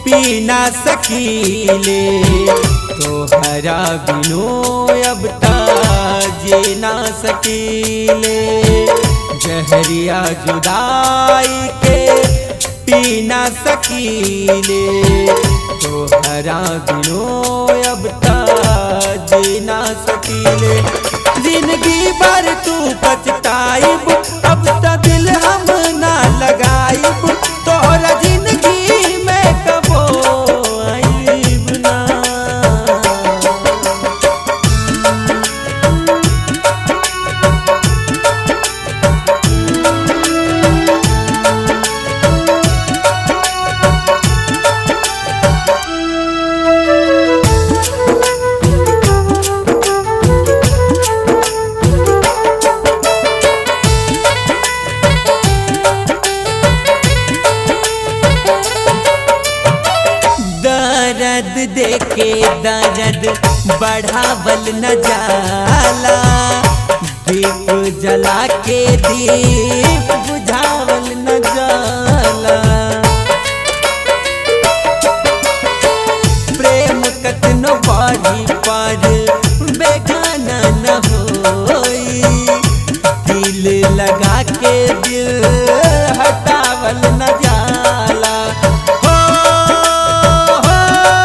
पी ना सकीले तोहरा बिनो अब जे ना सकीले जहरिया जुदाई के पी ना सकीले तोहरा बिनो अब जे ना सकीले जिंदगी भर तू पछताइब अब त दिल हम ना लगाइब तोहरा जिंदगी में कबो आइब ना दर्द देके दर्द बढ़ावल न जाला दीप जला के दीप बुझावल न जाला प्रेम कतनो बारी पर बेगाना न होई दिल लगा के दिल हटावल न जाला हो, हो,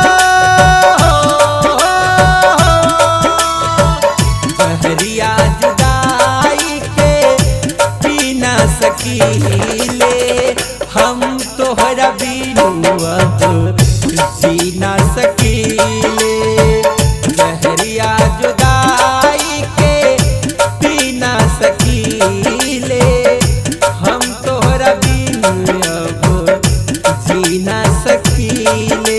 हो, जहरिया जुदाई के पी ना सकीले हम तोहरा बिनु अब जी ना सकीले जहरिया जुदाई के पी ना सकीले हम तोहरा बिनु अब जी ना सकीले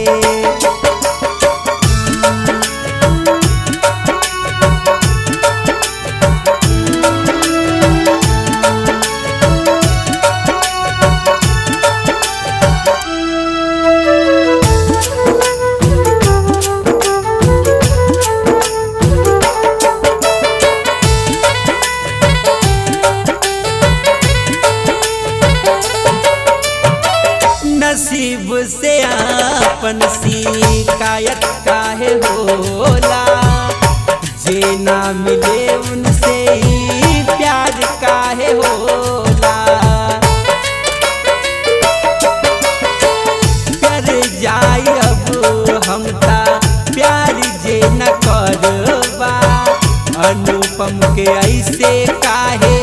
नसीब से आपन शिकायत काहे होला जे ना मिले उनसे ही प्यार काहे होला कर जाई अब हम ता प्यार जे न करबा अनुपम के ऐसे काहे